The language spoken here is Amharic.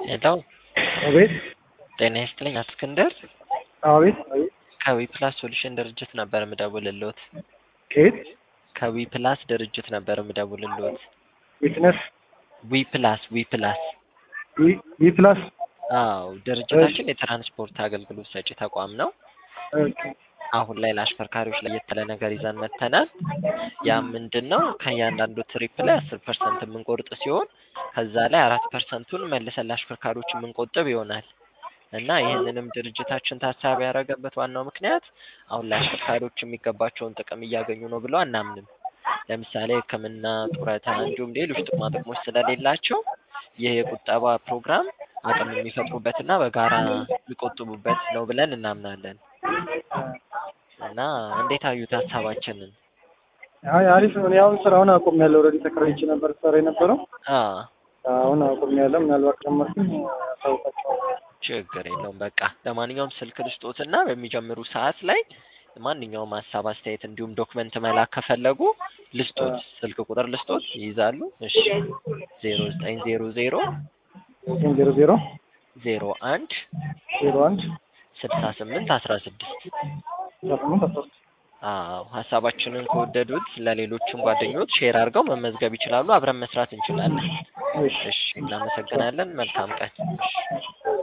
ሄሎ አቤት ጤና ይስጥልኝ አቶ እስክንድር አቤት አቤት ከዊ ፕላስ ሶሉሽን ድርጅት ነበር የምደውልልዎት። ከየት ከዊ ፕላስ ድርጅት ነበር የምደውልልዎት። ዊትነስ ዊ ፕላስ ዊ ፕላስ ዊ- ዊ ፕላስ አዎ ድርጅታችን የትራንስፖርት አገልግሎት ሰጪ ተቋም ነው። ኦኬ። አሁን ላይ ለአሽከርካሪዎች ለየት ያለ ነገር ይዘን መጥተናል። ያ ምንድን ነው? ከእያንዳንዱ ትሪፕ ላይ አስር ፐርሰንት የምንቆርጥ ሲሆን ከዛ ላይ አራት ፐርሰንቱን መልሰን ለአሽከርካሪዎች የምንቆጥብ ይሆናል እና ይህንንም ድርጅታችን ታሳቢ ያደረገበት ዋናው ምክንያት አሁን ላይ አሽከርካሪዎች የሚገባቸውን ጥቅም እያገኙ ነው ብለው አናምንም። ለምሳሌ ሕክምና፣ ጡረታ እንዲሁም ሌሎች ጥቅማ ጥቅሞች ስለሌላቸው ይህ የቁጠባ ፕሮግራም አቅም የሚፈጥሩበትና በጋራ የሚቆጥቡበት ነው ብለን እናምናለን። እና እንዴት አዩት ሀሳባችንን? አይ አሪፍ ነው። እኔ አሁን ስራውን አቁሜያለሁ። ኦልሬዲ ተከራይቼ ነበር ስራ የነበረው አ አሁን አቁሜያለሁ። ምናልባት ከጀመርኩኝ አሳውቃቸዋለሁ። ችግር የለውም። በቃ ለማንኛውም ስልክ ልስጦትና በሚጀምሩ ሰዓት ላይ ማንኛውም ሀሳብ፣ አስተያየት እንዲሁም ዶክመንት መላክ ከፈለጉ ልስጦት፣ ስልክ ቁጥር ልስጦት ይይዛሉ። እሺ ዜሮ ዘጠኝ ዜሮ ዜሮ ዜሮ ዜሮ ዜሮ አንድ ዜሮ አንድ ስልሳ ስምንት አስራ ስድስት አስራ ስምንት አስራ ስድስት አዎ ሀሳባችንን ከወደዱት ለሌሎችም ጓደኞች ሼር አድርገው መመዝገብ ይችላሉ። አብረን መስራት እንችላለን። እሺ እሺ እናመሰግናለን። መልካም ቀን። እሺ